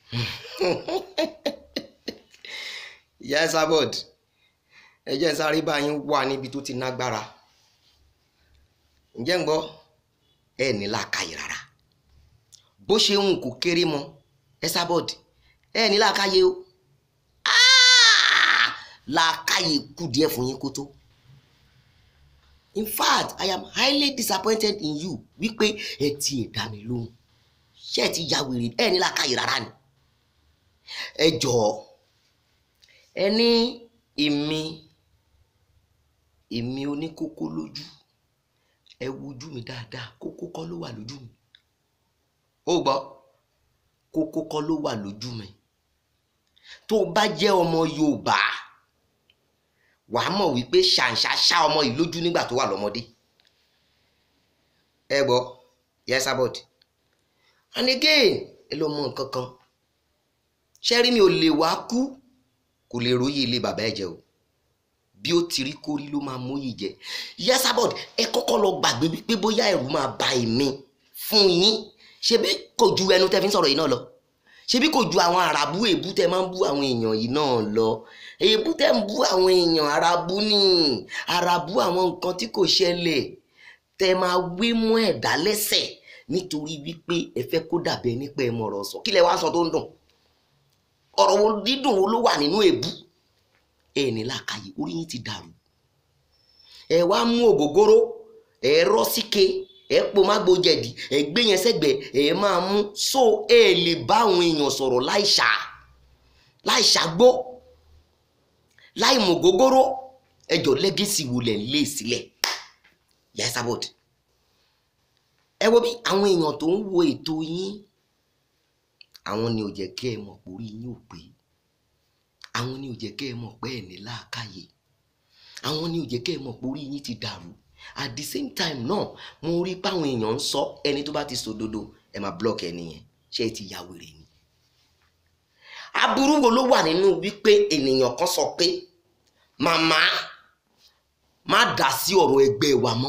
ìyá Esabod ẹ jẹ́ sáré bá yín wà níbi tó ti nágbára ǹjẹ́ ń gbọ́ ẹ ní làákàyè rárá bó ṣe ń kó kéré mọ́ Esabod ẹ ní làákàyè o Ah! làákàyè kù díẹ̀ fún yín kó tó in fact i am highly disappointed in you wípé ẹ ti ẹ̀ dá mi lóhùn ṣé ẹ ti ya wèrè ẹ ní làákàyè rárá ni ẹ jọ̀ọ́ ẹ ní èmi èmi oníkókó lójú ẹ wojú mi dáadáa kókó kọ́ ló wà lójú mi ó gbọ́ kókó kọ́ ló wà lójú mi tó o bá jẹ́ ọmọ Yorùbá wàá mọ̀ wípé ṣàǹṣà ṣá ọmọ yìí lójú nígbà tó wà lọ́mọdé ẹ gbọ́ Ìyá Esabod and again ẹ lọ mọ nǹkan kan ṣẹ́rí mi ò lè wá kú kò lè róyè ilé bàbá ẹ̀ jẹ́ o bí ó ti rí kórí ló máa móyè jẹ Ìyá Esabod ẹ kọ́kọ́ lọ gbàgbé wípé bóyá ẹ̀rù máa ba èmi fún yín ṣebí kò ju ẹnu tẹ́ fi ń sọ̀rọ̀ yìí náà lọ ṣebí kò ju àwọn àràbù èébú tẹ́ máa ń bú àwọn èèyàn yìí náà lọ èébú tẹ́ ń bú àwọn èèyàn àràbù ni àràbù àwọn nǹkan tí kò ṣẹlẹ̀ tẹ́ máa wé mọ́ ẹ̀dá lẹ́sẹ̀ nítorí wípé ẹ fẹ́ kó dàbẹ nípa ẹ mọ̀rọ̀ sọ kí lẹ wá sọ tó ń dùn ọ̀rọ̀ wo dídùn wo ló wà nínú èébú ẹ ní làákàyè orí yín ti dàrú ẹ wá mú ògógóró ẹ rọ síke ẹ po mágbo jẹ̀dí ẹ gbé yẹn sẹ́gbẹ̀ẹ́ ẹ máa mú so ẹ lè bá àwọn èèyàn sọ̀rọ̀ láìṣà láìṣàgbó láì mú ògógóró ẹjọ lẹ́gẹ̀sì wo lẹ̀ ń lé sílẹ̀ Ìyá Esabod ẹ wo bí àwọn èèyàn tó ń wo ètò yín àwọn ni ò jẹ́ kẹ́ ẹ mọ̀ pé orí yín ò pé àwọn ni ò jẹ́ kẹ́ ẹ mọ̀ pé ẹ̀ ní làákàyè àwọn ni ò jẹ́ kẹ́ ẹ mọ̀ pé orí yín ti dàrú at the same time náà mo rí páwọn èèyàn ń sọ ẹni tó bá ti sòdodo ẹ máa block ẹni yẹn ṣé ẹ ti ya wèrè ni. aburú wo ló wà nínú wípé ènìyàn kan sọ pé màmá má dá sí ọ̀rọ̀ ẹgbẹ́ wa mọ́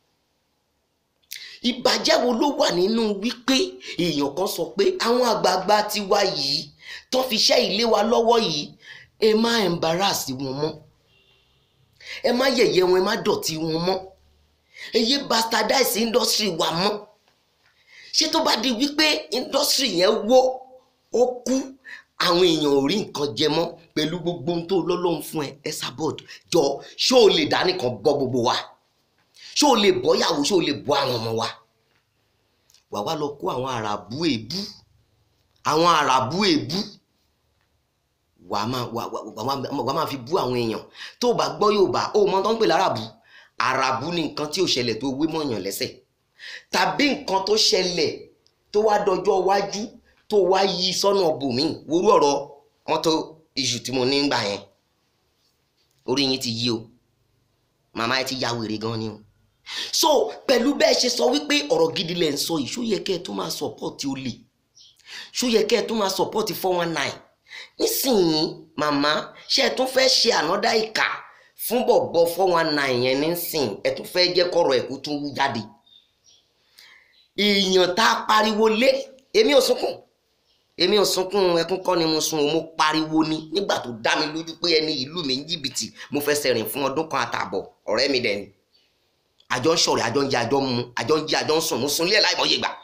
ìbàjẹ́ wo ló wà nínú wípé èèyàn kan sọ pé àwọn àgbààgbà tiwa yìí tó fi ṣẹ́ ilé wa lọ́wọ́ yìí ẹ má embarrass wọn mọ́ ẹ má yẹ̀yẹ́ wọn ẹ má dọ̀tí wọn mọ́ ẹ yé bastardize industry wa mọ́ ṣé tó bá di wípé industry yẹn wó ó kú àwọn èèyàn ò rí nǹkan jẹ mọ́ pẹ̀lú gbogbo ohun tó lọ́lọ́run fún ẹ Esabod jọ ṣó o lè dá nìkan bọ́ gbogbo wa ṣó o lè bọ́ yàwó ṣó o lè bọ́ àwọn ọmọ wa wà wá lọ kó àwọn àràbù èébú àwọn àràbù èébú wà á máa wà á máa fi bú àwọn èèyàn tó o bá gbọ́ Yorùbá ó mọ tó ń pè láràbù àràbù ni nǹkan tí ò ṣẹlẹ̀ tó wé mọ̀yàn lẹ́sẹ̀ tàbí nǹkan tó ṣẹlẹ̀ tó wá dọjọ́ iwájú tó wá yí sọ́nà bòmíì worú ọ̀rọ̀ mọ́tò iṣu tí mo ní gbà yẹn orí yín ti yí o màmá ẹ ti ya wèrè gan ni o so pẹ̀lú bẹ́ẹ̀ ṣe sọ wípé ọ̀rọ̀ gidi lẹ̀ ń sọ yìí ṣó yẹ kẹ́ ẹ tún máa sọ̀pọ̀tì olè ṣó yẹ kẹ́ ẹ tún máa sọ̀pọ̀tì four one nine nísìnyí màmá ṣé ẹ tún fẹ́ ṣe ànádá ìkà fún bọ̀bọ̀ four one nine yẹn nísìn ẹ tún fẹ́ jẹ́ kọ́rọ̀ ẹ̀kú tún wú jáde èèyàn tá a pariwo lé èmi ò sunkún èmi ò sunkún ẹkún kọ́ ni mo sun o mo pariwo ni nígbà tó dá mi lójú pé ẹni ìlú mi ń jìbìtì mo fẹsẹ̀ rìn fún ọdún kan àtààbọ̀ ọ̀rẹ́ mi dẹ̀ ni àjọ ń ṣọ̀rẹ́ àjọ ń jẹ àjọ ń mu àjọ ń jí àjọ ń sùn mo sun lé ẹ̀ láìmọye gbà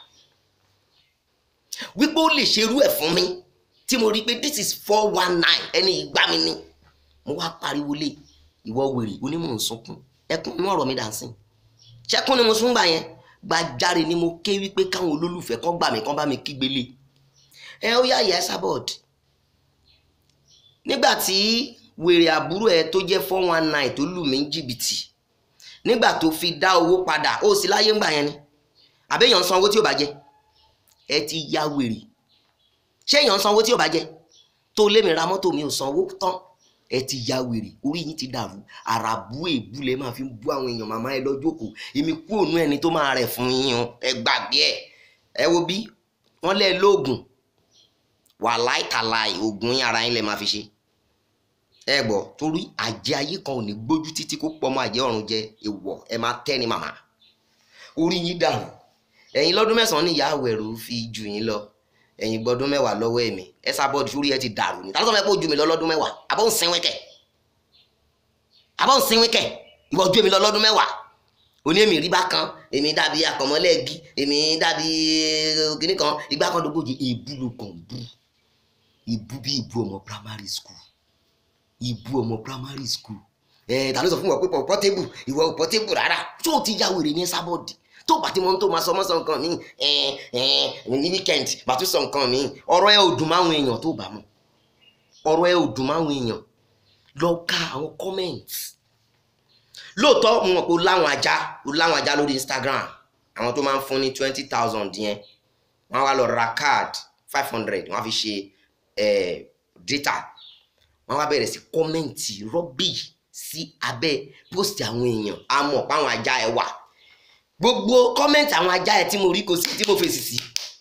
wípé ó lè ṣerú ẹ̀ fún mi tí mo rí i pé this is four one nine ẹni ìgbà mi ni mo wá pariwo lé ìwọ wèrè onímọ̀ ń sunkún ẹkún inú ọ̀rọ̀ mi dà sí ṣẹ́kún ni mo sún gbà yẹn gbàjáre ni mo ké wípé káwọn olólùfẹ́ kan gbà mí kan bá mi kígbe lé ẹ ó yá Ìyá Esabod nígbà tí wèrè àbúrò ẹ tó jẹ́ four one nine tó lù mí ní jìbìtì nígbà tó fi dá owó padà ó sì láyé ńgbà yẹn ni àbẹ́yàn ń san owó tí ò bá jẹ ẹ ti ya wèrè ṣé èèyàn ń san owó tí ò bá jẹ tó lé mi ra mọ́tò mi ò sanwó tán ẹ ti ya wèrè orí yín ti dàrú àràbù èébú lẹ máa fi bú àwọn èèyàn màmá ẹ lọ́jọ́ kù èmi kú òun ẹni tó máa rẹ̀ fún yín o ẹ gbàgbé ẹ ẹ wo bí wọ́n lẹ́ lóògùn wà láìkàláì oògùn yín ara yín lẹ máa fi ṣe ẹ gbọ́ torí àjẹ ayé kan ò ní gbójú títí kó pọ̀ mọ́ àjẹ ọ̀run jẹ èèwọ̀ ẹ máa tẹ́ ni màmá orí yín dàrú ẹ̀yin lọ́dún mẹ́sàn-án ní ìyá àwẹ̀rù fi jù yín lọ ẹ̀yin gbọ́dún mẹ́wàá lọ́wọ́ ẹ̀mí ẹ sábọ́ọ̀dù sórí ẹ ti dàrú ni tálọ́sọ̀ mẹ́pọ̀ ojú mi lọ lọ́dún mẹ́wàá àbọ̀ ń sinwín kẹ̀ àbọ̀ ń sinwín kẹ̀ ìwọ ojú mi lọ lọ́dún mẹ́wàá òní èmi rí bákan èmi dàbí akọ̀mọ́lẹ́ẹ̀gì èmi dàbí kìnnì kan ìgbà kan dógójì ìbú ló kàn bú ìbú bí ìbú ọmọ primary school ìbú ọmọ primary school ẹ ta ló sọ fún wọn pé portable ìwọ portable rárá tó o ti ya wèrè ní sábọ̀dì tó bá ti mọ tó máa sọ mọ́ sọ nǹkan mi ẹ ẹ ní weekend bá tún sọ nǹkan mi ọ̀rọ̀ ẹ ò dùn máwọn èèyàn tó bá mọ̀ ọ̀rọ̀ ẹ ò dùn máwọn èèyàn lọ ka àwọn comments lóòótọ́ mo mọ̀ pé o láwọn ajá o láwọn ajá lórí Instagram àwọn tó máa ń fún ní twenty thousand yẹn wọ́n á wá lọ ra card five hundred wọ́n á fi ṣe data wọ́n á wá bẹ̀rẹ̀ sí kọ́mẹ̀ntì rọ́bì sí abẹ́ post àwọn èèyàn a mọ̀ pé àwọn ajá ẹ wà gbogbo kọ́mẹ̀ntì àwọn ajá ẹ tí mo rí kò sí tí mo fèsì sí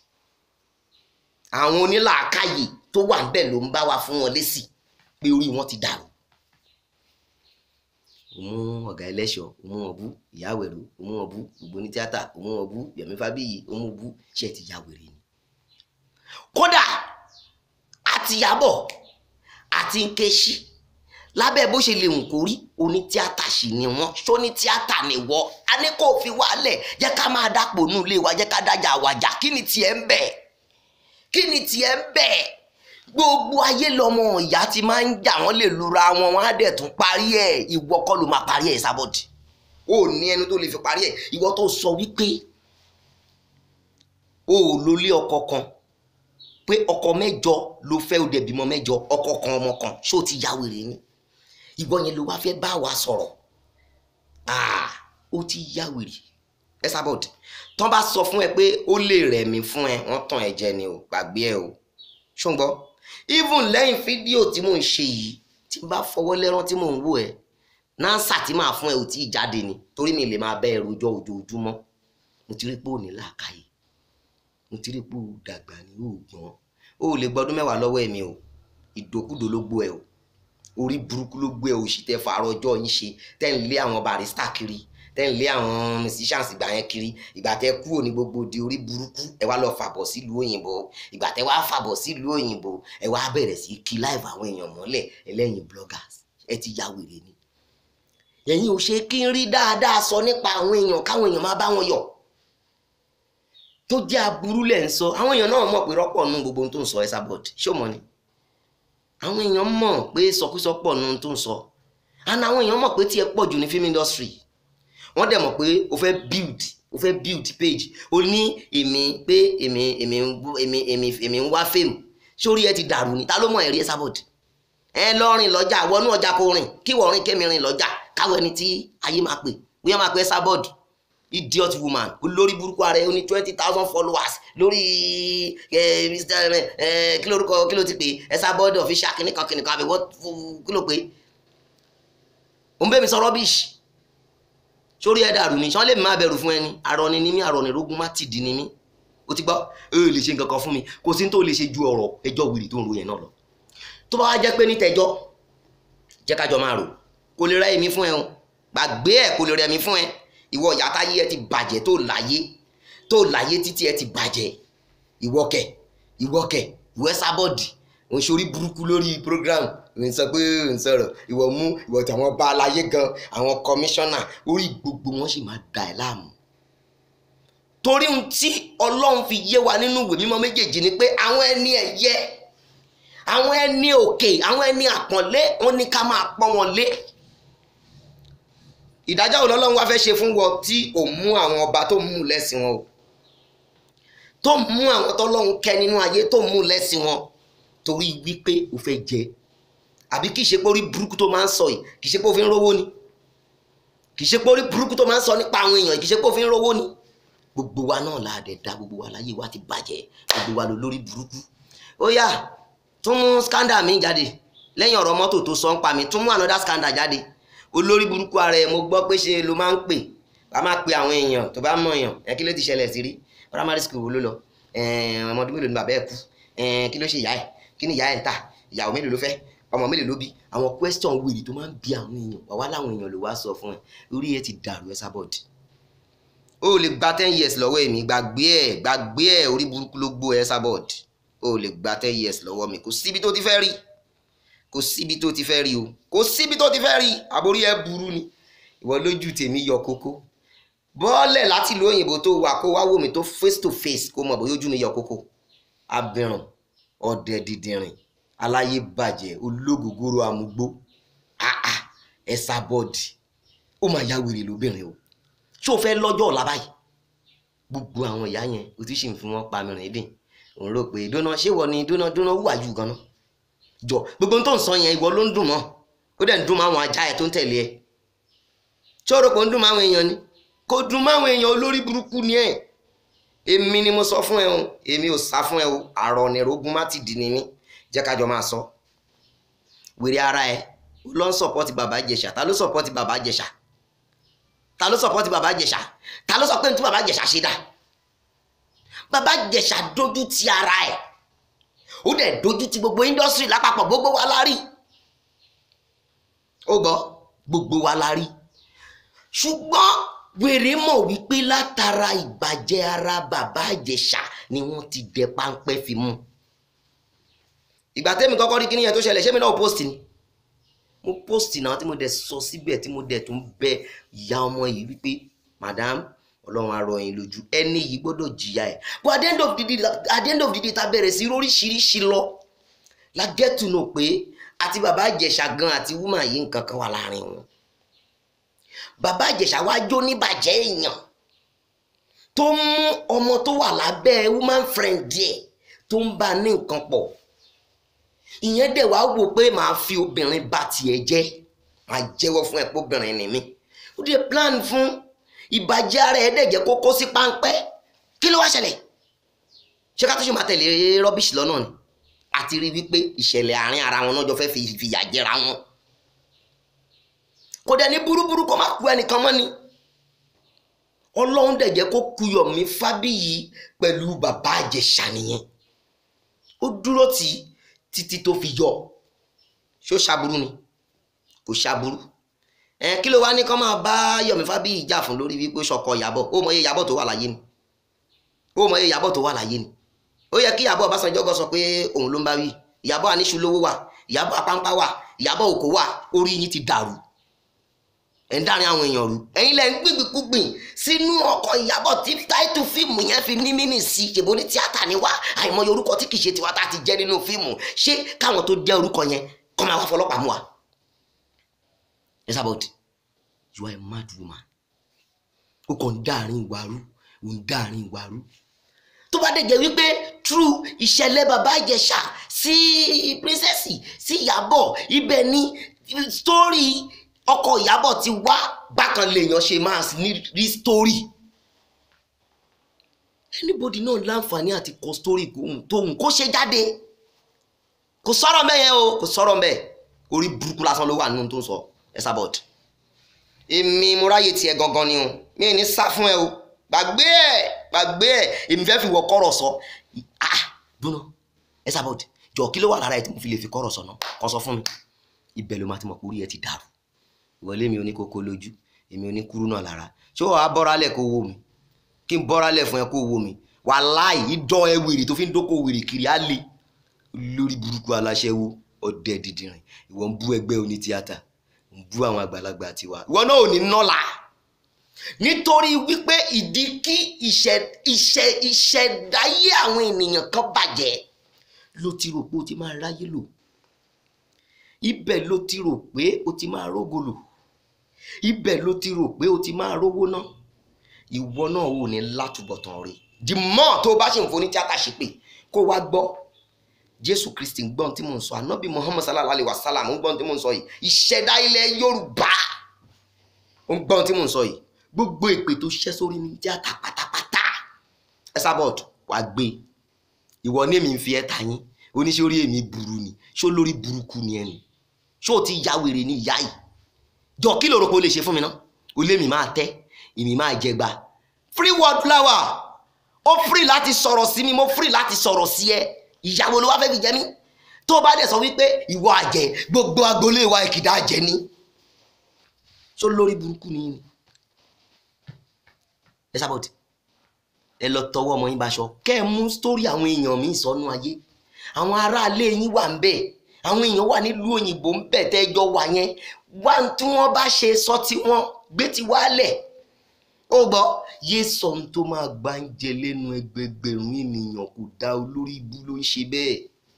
àwọn onílàákàyè tó wà níbẹ̀ ló ń bá wa fún wọn lésì pé orí wọn ti dàrú òmù ọ̀gá ẹlẹ́ṣọ̀ òmù ọ̀bú ìyáwẹ̀rú òmù ọ̀bú gbogbo ní tíátà òmù ọ̀bú yẹ̀mí fábíyì òmù ọ̀bú ṣe ti ya wèrè ni. kódà àti Ìyábọ̀ àti Nkechi lábẹ́ bó ṣe lè hùn kó rí oní tíátà sì ni wọ́n ṣó ní tíátà ni wọ́ a ní kó fi wálẹ̀ jẹ́ ká máa dàpọ̀ nù ilé wa jẹ́ ká dájà wàjà kí ni tiẹ̀ ń bẹ̀ kí ni tiẹ̀ ń bẹ̀ gbogbo ayé lọmọ ìyá ti máa ń jà wọ́n lè lura wọn wọ́n á dẹ̀ tún parí ẹ̀ ìwọ kọ́ ló máa parí ẹ̀ sábọ̀dì ó ní ẹni tó lè fi parí ẹ̀ ìwọ tó sọ wípé o ò lólé ọkọ kan pé ọkọ mẹ́jọ ló fẹ́ ó dẹ̀ bímọ mẹ́jọ ọkọ kan ọmọ kan ṣó ti ya wèrè ni ìwọ yẹn ló wá fẹ́ bá wa sọ̀rọ̀ ah ó ti ya wèrè ẹ sábọ̀dì tán bá sọ fún ẹ pé ó lè rẹ̀ mí fún ẹ wọ́n tàn ẹ jẹ ni o gbàgbé ẹ o ṣùgbọ́n even lẹ́yìn fídíò tí mò ń ṣe yìí tí n bá fọwọ́ lẹ́rán tí mò ń wò ẹ́ nánsà tí màá fún ẹ ò tí ì jáde ni torí mi lè máa bẹ́ ẹ rojọ́ ojoojúmọ́ mo ti rí pé ò ní làákàyè mo ti rí pé ò dàgbà ní òògbọ́n ó lè gbọ́dún mẹ́wàá lọ́wọ́ ẹ̀mí o ìdòkúdò ló gbó ẹ o orí burúkú ló gbé ẹ o sì tẹ fàárọ̀ ọjọ́ yín ṣe tẹ́ ń lé àwọn barista kiri tẹ́ ń lé àwọn musicians ìgbà yẹn kiri ìgbà tẹ́ kúrò ní gbogbo di orí burúkú ẹ wá lọ fàbọ̀ sílùú òyìnbó ìgbà tẹ́ wá fàbọ̀ sílùú òyìnbó ẹ wá bẹ̀rẹ̀ sí kí live àwọn èèyàn mọ́lẹ̀ ẹlẹ́yin bloggers ẹ ti ya wèrè ni. ẹ̀yin ò ṣe kí n rí dáadáa sọ nípa àwọn èèyàn káwọn èèyàn má bá wọn yọ̀ tó jẹ́ aburú lẹ̀ ń sọ àwọn èèyàn náà mọ̀ pé rọ́pọ̀ nù gbogbo ohun tó ń sọ ẹ sábọ̀d ṣé o mọ̀ ni àwọn èèyàn mọ̀ pé sọkúsọ pọ̀ nù ohun tó ń sọ and àwọn èèyàn mọ̀ pé tí ẹ pọ̀ jù ní film industry wọ́n dẹ̀ mọ̀ pé o fẹ́ build o fẹ́ build page o ní èmi pé èmi èmi èmi èmi èmi ń wá fame sórí ẹ ti dàrú ni ta ló mọ̀ ẹ̀rí ẹ sábọ̀d ẹ lọ rìn lọ́jà wọnú ọjà kò rìn kí wọ́n rìn kémi rìn lọ́jà káwọ ẹni tí ayé máa pè bóyá máa pè ẹ sábọ̀d idiot woman olórí burúkú ara ẹ ó ní twenty thousand followers lórí ẹ mr ẹ kí lórúkọ kí ló ti pè ẹ sábọ̀d official kìnìkan kìnìkan àbẹ̀wò kí ló pè ó ń bẹ́ mi sọ rubbish sórí ẹ dàrú ni sọ́n lè má bẹ̀rù fún ẹni arọni ní mí arọni rógún má tìdí ní mí o ti gbọ́ ẹ lè ṣe nǹkan kan fún mi kò sí ní tó lè ṣe ju ọ̀rọ̀ ẹjọ́ wìrì tó ń ro yẹn náà lọ tó bá wá jẹ́ pé ní tẹjọ́ jẹ́ kájọ máa rò kò lè rẹ èmi fún ẹ o gbàgbé ẹ kò lè rẹ èmi fún ẹ ìwọ ìyá táyé ẹ ti bàjẹ́ tó láyé tó láyé títí ẹ ti bàjẹ́ ìwọ kẹ ìwọ kẹ ìwọ ẹ sábọ̀dì òun ṣorí burúkú lórí program n sọ pé n sọ̀rọ̀ ìwọ mú ìwọ tí àwọn bá aláyé gan àwọn kọmíṣánná orí gbogbo wọn sì máa dà ẹ́ láàmú. torí ohun tí ọlọ́run fi yé wa nínú ìwé mímọ́ méjèèjì ni pé àwọn ẹni ẹ̀yẹ àwọn ẹni òkè àwọn ẹni àpọ́nlé wọn ní ká máa pọ́n wọn lé. ìdájọ́ wo lọ́lọ́run wá fẹ́ ṣe fún wọn tí ò mú àwọn ọba tó mú lẹ́sìn wọn o tó mú àwọn tọ́lọ́run kẹ́ nínú ayé tó mú lẹ́sìn wọn torí wípé o fẹ́ jẹ àbí kì í ṣe pé orí burúkú tó máa ń sọ yìí kì í ṣe pé ó fi ń rówó ni kì í ṣe pé orí burúkú tó máa ń sọ nípa àwọn èèyàn kì í ṣe pé ó fi ń rówó ni gbogbo wa náà la dẹ̀ da gbogbo wa láyé wa ti bàjẹ́ gbogbo wa ló lórí burúkú ó yá tún mú scandal mi jáde lẹ́yìn ọ̀rọ̀ mọ́tò tó sọ ń pa mi tún mú another scandal jáde olórí burúkú ara ẹ̀ mo gbọ́ pé ṣe ló máa ń pè wá máa pe àwọn èèyàn tó bá mọ̀ èèyàn ẹ kí ló ti ṣẹlẹ̀ sí rí primary school wo ló lọ ọmọdún mélòó ni bàbá ẹ̀ kú kí ló ṣe ìyá ẹ̀ kí ni ìyá ẹ̀ ń tà ìyàwó mélòó ló fẹ́ ọmọ mélòó ló bí àwọn question wèrè tó máa ń bi àwọn èèyàn wà wá láwọn èèyàn ló wá sọ fún ẹ orí ẹ ti dàrú ẹ sábọ̀dì ó lè gba ten years lọ́wọ́ èmi gbàgbé ẹ gbàgbé ẹ orí burúkú ló gbó ẹ sábọ̀dì o lè gba ten years lọ́wọ́ mi kò síbi tó ti fẹ́ rí kò síbi tó ti fẹ́ rí o kò síbi tó ti fẹ́ rí àbórí ẹ burú ni ìwọ lójú tèmi yọ kókó bọ́ọ̀lẹ̀ láti ìlú òyìnbó tó wà kó wá wò mí tó face to face kó mọ̀ bóyá ojú mi yọ kókó abirùn ọ̀dẹ̀ dìdìrìn aláyé bàjẹ́ ológogoro àmúgbó àà ẹ̀sà bọ́ọ̀dì ó máa ya wèrè lóbìnrin o ṣé o fẹ́ lọ́jọ́ ọ̀la báyìí gbogbo àwọn ìyá yẹn o ti sì ń fi wọn pa mìíràn dín òun rò pé dúná ṣé wọ ni dúná dúná wúwà jù ganan jọ gbogbo ohun tó ń sọ yẹn ìwọ ló ń dùn mọ́ ó dẹ̀ ń dùn mọ́ àwọn ajá ẹ̀ tó ń tẹ̀lé ẹ̀ ṣé o rò pé ó ń dùn mọ́ àwọn èèyàn ni kò dùn mọ́ àwọn èèyàn olórí burúkú ni ẹ̀ èmi ni mo sọ fún ẹ o èmi ò sá fún ẹ o àrọ̀ nìrógún má ti dì ní mí jẹ́ kájọ máa sọ wèrè ara ẹ ó lọ ń sọpọ́tì bàbá Ìjẹ̀ṣà ta ló sọpọ́tì bàbá Ìjẹ̀ṣà ta ló sọpọ́tì bàbá Ìjẹ̀ṣà ta ló sọ pé ní tí bàbá Ìjẹ̀ṣà ṣe dà bàbá Ìjẹ̀ṣà dojú ti ara ẹ̀ ó dẹ̀ dojú ti gbogbo indọ́sírì lápapọ̀ gbogbo wa la rí ó gbọ́ gbogbo wa la rí ṣùgbọ́n wèrè mọ̀ wípé látara ìbàjẹ́ ara bàbá Ìjẹ̀ṣà ni wọ́n ti dẹ páńpẹ́ fi mú ìgbà tẹ́mi kọ́kọ́ rí kíní yẹn tó ṣẹlẹ̀ ṣé mi náà post ni mo post náà tí mo dẹ̀ sọ síbẹ̀ tí mo dẹ̀ tún bẹ ìyá ọmọ yìí wípé madam ọlọ́run arọ yín lójú ẹni yìí gbọ́dọ̀ jìyà ẹ̀ but at the end of the day at the end of the day ta bẹ̀rẹ̀ sí oríṣiríṣi lọ la get to know pé àti bàbá Ìjẹ̀ṣà gan àti woman yìí nǹkan kan wà láàrin wọn bàbá Ìjẹ̀ṣà wá jó níbàjẹ́ èèyàn tó mú ọmọ tó wà lábẹ́ woman friend díẹ̀ tó ń bá ní nǹkan pọ̀ ìyẹn dẹ̀ wá wò pé màá fi obìnrin bá tiẹ̀ jẹ́ màá jẹ́wọ́ fún ẹ pé obìnrin ni mí ó dé plan fún ìbàjẹ́ ara ẹ̀ dẹ̀ jẹ́ kó kó sí páńpẹ́ kí ló wá ṣẹlẹ̀ ṣé ká tó ṣe máa tẹ̀lé rọ́bìṣì lọ́nà ni àti rí wípé ìṣẹ̀lẹ̀ àárín ara wọn náà jọ fẹ́ fi fìyà jẹra wọn kò dẹ̀ ní burúburú kó má ku ẹnìkan mọ́ ni ọlọ́run dẹ̀ jẹ́ kó ku Yọ̀mí Fábíyì pẹ̀lú bàbá Ìjẹ̀ṣà nìyẹn ó dúró tì í títí tó fi yọ ṣó ṣàbúrú ni kò ṣàbúrú ẹ kí ló wá ní kán máa bá Yọ̀mí Fábíyì jà fún lórí wípé ṣọkọ Ìyábọ̀ ó mọ iye Ìyábọ̀ tó wà láyé ni ó mọ iye Ìyábọ̀ tó wà láyé ni ó yẹ kí Ìyábọ̀ Ọbásanjọ́ gan sọ pé òun ló ń bá wí Ìyábọ̀ aníṣu lówó wà Ìyábọ̀ apáńpá wà Ìyábọ̀ òkò wà orí yín ti dàrú ẹ̀ ń dárin àwọn èèyàn rú ẹ̀yin lẹ́ ń gbìgbìkúgbìn sínú ọkọ̀ Ìyábọ̀ tí táìtù fíìmù yẹn fi ní mínì sí ṣèbó ní tíátà ni wá àìmọye orúkọ tí kì í ṣe tiwa tá a ti jẹ́ nínú fíìmù ṣé káwọn tó jẹ́ orúkọ yẹn kọ́ máa wá fọlọ́pàá mú wa. Esabod you are a mad woman ó kàn ń dáàrin ìwà rú ó ń dáàrin ìwà rú tó bá dẹ̀ jẹ́ wípé true ìṣẹ̀lẹ̀ bàbá Ìjẹ̀ṣà sí princess sí Ìyábọ̀ ibẹ̀ ni story ọkọ Ìyábọ̀ ti wá bákan lèèyàn ṣe máa ní rí story anybody náà láǹfààní àti kọ story tóun kó ṣe jáde kò sọ̀rọ̀ mẹ́yẹn o kò sọ̀rọ̀ mẹ́ orí burúkú lásán ló wà nínú tó ń sọ Esabod èmi mo ráyè tiẹ̀ gangan ni o mi ò ní sá fún ẹ o gbàgbé ẹ gbàgbé ẹ èmi fẹ́ fi wọ kọ́rọ̀ sọ ah dúnà Esabod jọ kí ló wà lára ẹ tí mo fi lè fi kọ́rọ̀ sọ náà kọ́ sọ fún mi ibẹ̀ ló máa ti mọ̀ pé orí ẹ ti dàrú ìwọlé mi ò ní kókó lójú èmi ò ní kúrú náà lára ṣé wàá bọ́rálẹ̀ kó wò mí kí n bọ́rálẹ̀ fún ẹ kó wò mí wàláì ìdán ẹ wèrè tó fi ń dókò wèrè kiri á le lórí burúkú aláṣẹwó ọdẹ dìdìrìn ìwọ ń bú ẹgbẹ́ oní tíátà ń bú àwọn àgbàlagbà tiwa ìwọ náà ò ní nọ́là nítorí wípé ìdí kí ìṣẹ̀ ìṣẹ̀ ìṣẹ̀dáyé àwọn ènìyàn kan bàjẹ́ ló ti rò pé o ti máa ráyé lò ibẹ̀ ló ti rò pé o ti máa rógo lò ibẹ̀ ló ti rò pé o ti máa rówó ná ìwọ náà ò ní látúbọ̀tán rẹ̀ the more tó o bá ṣe ń foni tíátà ṣe pé kó wá gbọ́ jésù kristi ń gbọ́n tí mò ń sọ ànábì muhammad sallallahu alayhi wa sallam ń gbọ́n tí mò ń sọ yìí ìṣẹ̀dá ilẹ̀ yorùbá ń gbọ́n tí mò ń sọ yìí gbogbo èpè tó ṣẹ́ sórí ní tíátà pátápátá Esabod wà gbé ìwọ ní èmi ń fi ẹ́ ta yín oníṣẹ́ orí èmi burú ni ṣó lórí burúkú ni ẹni ṣó ti ya wèrè ní ìyá yìí jọ kí lóòrò pé o lè ṣe fún mi ná o lé mi máa tẹ́ èmi máa jẹgba free word flower ó free láti sọ̀rọ̀ sí mi mo free láti sọ̀rọ̀ sí ẹ ìyàwó ló wá fẹ́ fi jẹ mí tó bá dẹ̀ sọ wípé ìwọ àjẹ́ gbogbo agboolé wa ìkìdá àjẹ́ ni ṣó lórí burúkú ni ni Esabod ẹ lọ tọwọ́ ọmọ yín báṣọ kẹ́ ẹ mú sítórì àwọn èèyàn mi sọnù ayé àwọn aráalé yín wà ń bẹ̀ àwọn èèyàn wà nílùú òyìnbó ń bẹ̀ tẹ́jọ́ wà yẹn wá tí wọ́n bá ṣe sọ tí wọ́n gbé ti wálẹ̀ ó gbọ́ yé sọ ohun tó máa gbá ń jẹ lẹ́nu ẹgbẹgbẹ̀rún ènìyàn kò dá olórí ibú ló ń ṣe bẹ́ẹ̀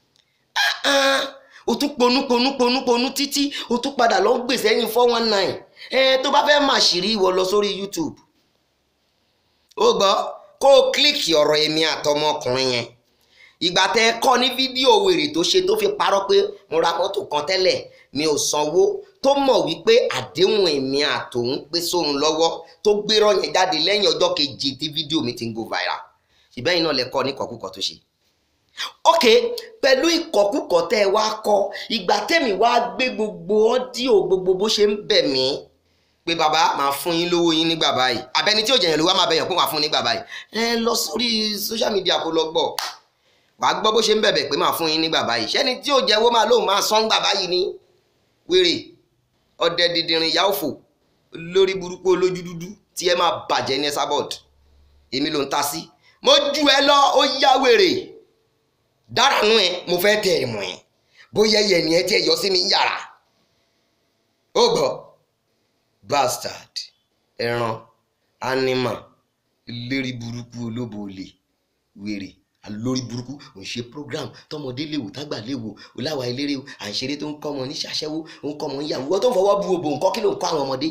o tún ponú ponú ponú ponú títí o tún padà lọ gbèsè ẹ̀yìn four one nine ẹ tó bá fẹ́ máa ṣìírí ìwọ lọ sórí YouTube ó gbọ́ kó o kílíkì ọ̀rọ̀ èmi àtọmọkùnrin yẹn ìgbà tẹ ẹ kọ́ ní fídíò wèrè tó ṣe tó fi parọ́ pé mo ra mọ́tò kan tẹ́lẹ̀ mi ò sanwó tó mọ̀ wípé àdéhùn èmi àtòun pé sóun lọ́wọ́ tó gbérọ̀ yẹn jáde lẹ́yìn ọjọ́ keje tí fídíò mi ti ń go viral ìbẹ́yìn náà lẹ kọ́ ní kọ̀kúkọ̀ tó ṣe ok pẹ̀lú ìkọ̀kúkọ̀ tẹ́ ẹ wá kọ́ ìgbà tẹ́mi wá gbé gbogbo ọ́díò gbogbo bó ṣe ń bẹ̀ mí pé bàbá máa fún yín lówó yín nígbà báyìí abẹni tí ò jẹyàn ló wá máa bẹyàn pé máa fún nígbà báyìí ẹ lọ sórí social media kó lọ gbọ́ wàá gbọ́ bó ṣe ń bẹ̀bẹ̀ pé máa fún yín nígbà báyìí ṣẹ́ni tí ò jẹ́wọ́ máa lóun máa sán gbà báyìí ni wèrè ọdẹ dìdìrín ìyá òfò lórí burúkú olójú dúdú tí ẹ máa bàjẹ́ ní Esabod èmi ló ń ta sí mo ju ẹ lọ ó yá wèrè dára nú ẹ mo fẹ́ tẹ ẹ mọ̀ ẹ bóyá ẹyẹ ni ẹ tí ẹ yọ sí mi yàrá ó gbọ́ bastard ẹran animal lérí burúkú olóbo olè wèrè alórí burúkú ò ń ṣe program tọmọdé léwu tágbà léwu oláwa eléré à ń ṣeré tó ń kọ́ ọmọ ní ṣàṣẹ́wó ó ń kọ́ ọmọ níyàwó wọ́n tó ń fọwọ́ bu òbò nǹkan kí ló ń kọ́ àwọn ọmọdé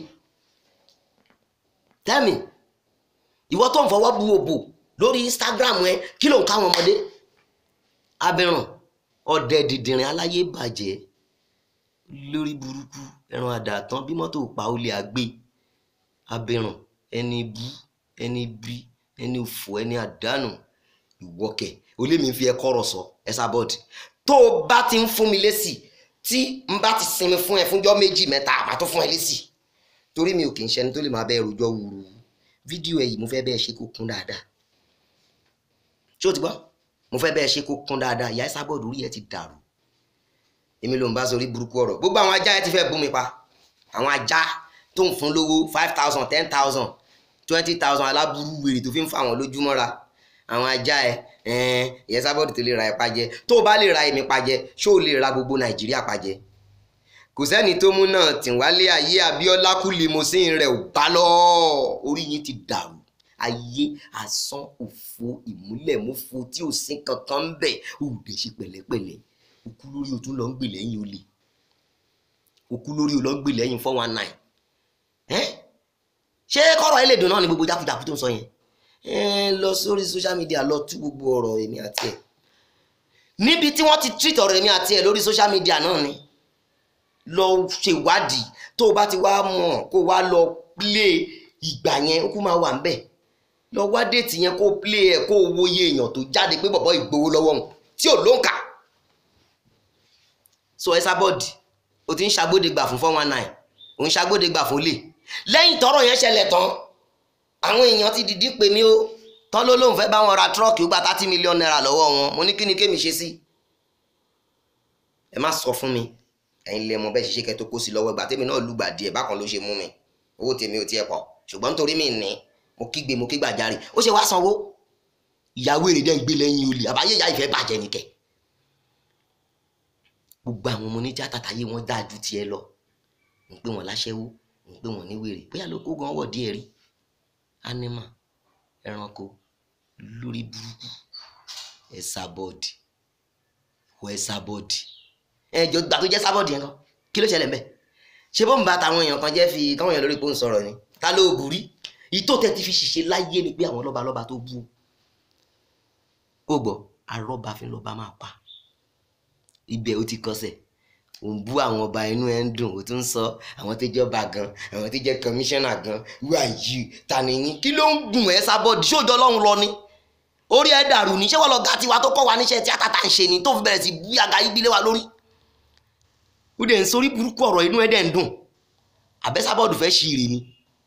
tell me ìwọ tó ń fọwọ́ bu òbò lórí Instagram ẹ kí ló ń kọ́ àwọn ọmọdé abirùn ọdẹ dìdìrín aláyé bàjẹ́ lórí burúkú ẹran àdàtàn bí mọ́tò pa olè àgbé abirùn ẹni bú ẹni bí ẹni òfò ẹni àdánù ìwọkẹ olémi fi ẹ kọrọ sọ Esabod tó o bá ti ń fún mi lésì tí n bá ti sinmi fún ẹ fúnjọ́ méjì mẹ́ta àbá tó fún ẹ lésì torí mi ò kì í ṣẹni tó lè máa bẹ rojọ́ wúru fídíò ẹ yìí mo fẹ́ bẹ́ẹ̀ ṣe kó kún dáadáa ṣé o ti gbọ́ mo fẹ́ bẹ́ẹ̀ ṣe kó kún dáadáa ìyá Esabod orí ẹ ti dàrú èmi ló ń bá sórí burúkú ọ̀rọ̀ gbogbo àwọn ajá ẹ ti fẹ́ bú mi pa àwọn ajá tó ń fún lówó five thousand ten thousand twenty thousand aláburú wèrè tó fi ń fa àwọn lójúmọ́ra àwọn ajá ẹ ẹn ìyá Esabod tó lè ra ẹ pajẹ tó o bá lè ra èmi pajẹ ṣó o lè ra gbogbo Nàìjíríà pajẹ kò sẹ́ni tó mú náà tìwálé ayé Abíọ́lá kú limousine rẹ̀ ò bá lọ orí yín ti dàrú ayé asán òfo ìmúlẹ̀múfo tí ò sí kankan ń bẹ̀ òde ṣe pẹ̀lẹ́pẹ̀lẹ́ òkú lórí o tún lọ ń gbè lẹ́yìn olè òkú lórí o lọ ń gbè lẹ́yìn four one nine ṣé kọ́rọ̀ ẹ lè dùn náà ni gbogbo jákujàku tó ń sọ yẹn lọ sórí social media lọ tú gbogbo ọ̀rọ̀ èmi àti ẹ̀ níbi tí wọ́n ti treat ọ̀rọ̀ èmi àti ẹ̀ lórí social media náà ni lọ ṣèwádìí tó o bá ti wá mọ̀ kó o wá lọ play ìgbà yẹn ó kú máa wà ń bẹ̀ lọ wá déètì yẹn kó o play ẹ̀ kó o wo iye èèyàn tó jáde pé bọ̀bọ̀ ìgbowó lọ́wọ́ òun tí ò ló ń kà so Esabod o ti ń ṣàgbódegbà fún four one nine o ń ṣàgbódegbà fún lè lẹ́yìn tọ́rọ̀ yẹn ṣẹlẹ̀ tán àwọn èèyàn ti dìdí pè mí o tán ló lóun fẹ́ bá wọn ra tírọ́ọ̀kì ó gba thirty million naira lọ́wọ́ wọn mo ní kí ni kémi ṣe sí ẹ má sọ fún mi ẹ̀yin lè mọ bẹ́ẹ̀ ṣe ṣe kẹ́ tó kó sí lọ́wọ́ ìgbà tèmi náà lùgbà díẹ̀ bákan ló ṣe mú mi owó tèmi ò tiẹ̀ pọ̀ ṣùgbọ́n nítorí mi ní mo kígbe mo kígbàjarè ó ṣe wá sanwó ìyàwó èrè dẹ́ ń gbé lẹ́yìn olè àbáyé ìyá ìfẹ́ bàjẹ́ nìkẹ́ gbogbo àwọn ọmọ oníjà tàtàyé wọn dáa ju tiẹ̀ lọ ń pè wọn láṣẹ́wó ń pè wọn ní wèrè bóyá ló kó gan wọ̀ díẹ̀ rí animal ẹranko lórí burúkú Esabod wọ Esabod ẹjọ gbà tó jẹ́ Esabod yẹn kan kí ló ṣẹlẹ̀ mbẹ́ ṣé bó ń bá táwọn èèyàn kan jẹ́ fi káwọn èèyàn lórí pé ń sọ̀rọ̀ ni ta ló burí ìtò tẹ́ ti fi ṣiṣẹ́ láyé ni pé àwọn lọ́balọ́ba tó bú ó gbọ́ arọ́ba fi lọ́ba máa pa ibẹ̀ ó ti kọsẹ̀ ò ń bú àwọn ọba inú ẹ̀ ń dùn ó tún ń sọ àwọn tó jẹ́ ọba gan àwọn tó jẹ́ kọmíṣánná gan who are you ta ni yín kí ló ń gùn ẹ́ Esabod ṣóòjọ́ ọlọ́run lọ ni orí ẹ̀ dàrú ni ṣé wọ́n lọ ga tiwa tó kọ́ wa níṣẹ́ tíátà tá à ń ṣe ni tó fi bẹ̀rẹ̀ sí bú àga yí bílé wa lórí ó dẹ̀ ń sórí burúkú ọ̀rọ̀ inú ẹ̀ dẹ̀ ń dùn àbẹ́ Esabod fẹ́ ṣí ire ni.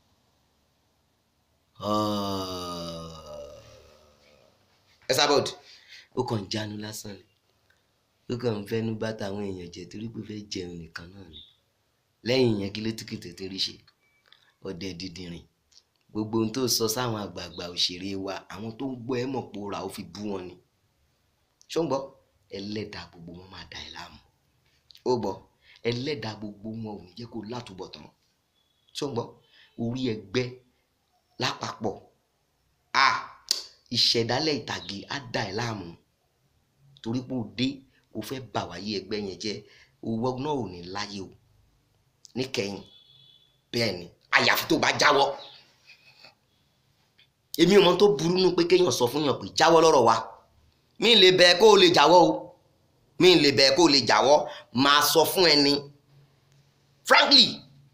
Esabod ó kàn ń jánu lásán ni ó kàn ń fẹ́nu bá tàwọn èèyàn jẹ torí pé fẹ́ jẹun nìkan náà ni lẹ́yìn yẹn kí ló tún kìtò torí ṣe ọdẹ dídìrín gbogbo ohun tó sọ sáwọn àgbààgbà òṣèré wa àwọn tó ń gbọ́ ẹ mọ̀ pé ó ra ó fi bú wọn ni ṣó ń gbọ́ ẹlẹ́dàá gbogbo wọn máa da ẹ láàmú ó gbọ́ ẹlẹ́dàá gbogbo wọn ò ní jẹ́ kó látúbọ̀ tán tó ń gbọ́ orí ẹgbẹ́ lápapọ̀ a ìṣẹ̀dálẹ̀ ìtàgé á da ẹ láàmú torí pé ó dé ó fẹ́ bà wáyé ẹgbẹ́ yẹn jẹ́ owó náà ò ní láyé o níkẹyìn bẹ́ẹ̀ ni àyàfi tó bá jáwọ́ èmi ò mọ tó burú nù pé kéèyàn sọ fún yàn pé jáwọ́ lọ́rọ̀ wa mi lè bẹ̀ kó o lè jáwọ́ o mi lè bẹ̀ kó o lè jáwọ́ máa sọ fún ẹni frankly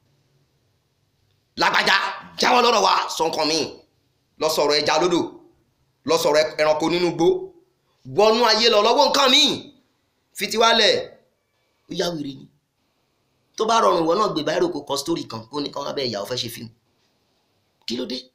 lágbájá jáwọ́ lọ́rọ̀ wa sọ nǹkan mi lọ sọ̀rọ̀ ẹja lódò lọ sọ̀rọ̀ ẹranko nínú igbó wọnú ayé lọ lọ́wọ́ nǹkan mi fitiwálẹ̀ ó yá wèrè ni tó bá rọrùn ìwọ náà gbé báyìí kó kọ sítórì kan kó ní kán abẹ́ ìyàwó fẹ́ ṣe fíìmù kí ló dé